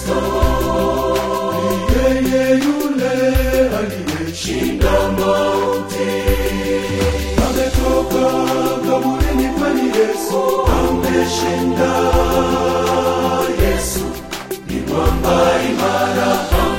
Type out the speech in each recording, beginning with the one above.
Kristo ni yeye yule aliyeshinda mauti, ametoka kaburini, kwani Yesu ameshinda. Yesu ni mwamba imara.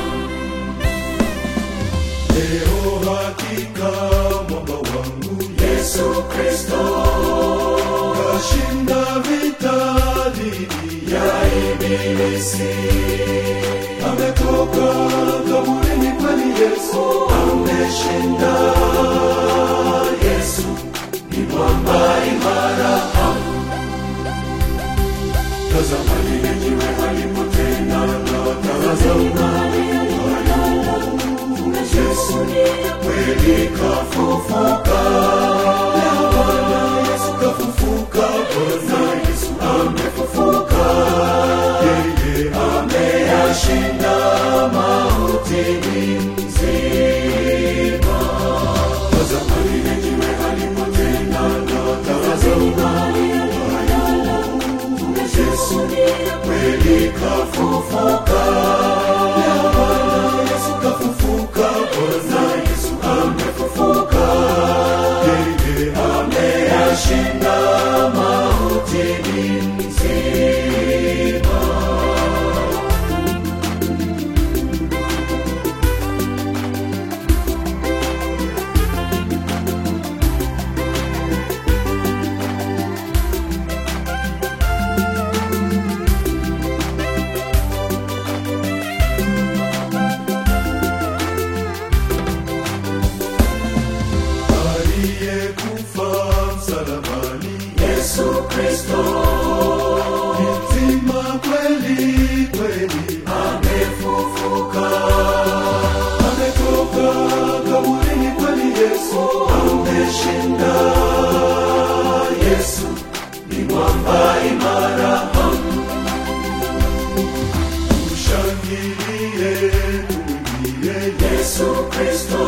Leo hakika mwamba wangu Yesu Kristo kashinda vita dhidi ya ibilisi, ametoka kaburini, kwani Yesu ameshinda. Yesu ni mwamba imara. Tazama lile jiwe halipotenda, tazama Yesu kweli kafufuka. Leo Bwana Yesu kafufuka, Bwana Yesu amefufuka. Yeye ameyashinda mauti ni mzima. Tazama lile jiwe halipotenda, tazama Yesu kweli kafufuka. Leo Bwana Yesu kafufuka, Bwana Yesu amefufuka. Yeye ameyashinda mauti ni mzima. aliyekufa msalabani, Yesu Kristo ni mzima kweli kweli, amefufuka, ametoka kaburini, kweli Yesu ameshinda. Yesu ni mwamba imara, tushangilie, tumwimbie Yesu Kristo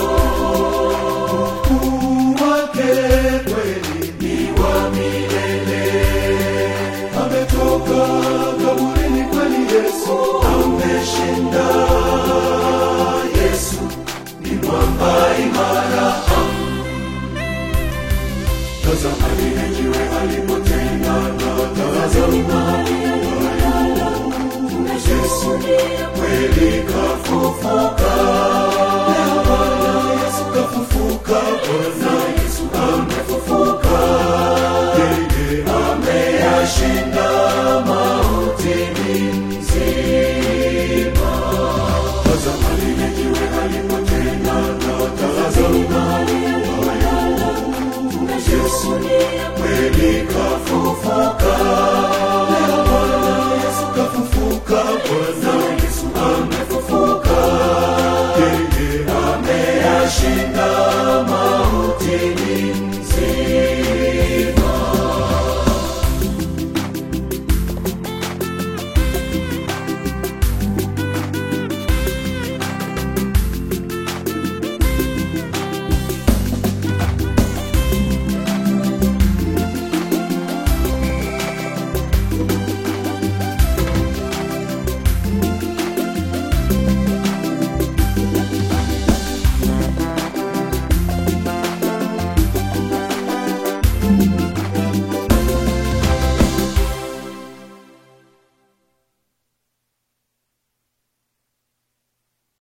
ukuu wake kweli ni wa milele. Ametoka kaburini, kweli Yesu ameshinda. Yesu ni mwamba imara. Tazama lile jiwe halipotenda, tazama Yesu kweli kafufuka. Leo Bwana Yesu kafufuka, Bwana Yesu amefufuka. Yeye ameyashinda mauti ni mzima. Tazama lile jiwe halipotenda, tazama Yesu kweli kafufuka.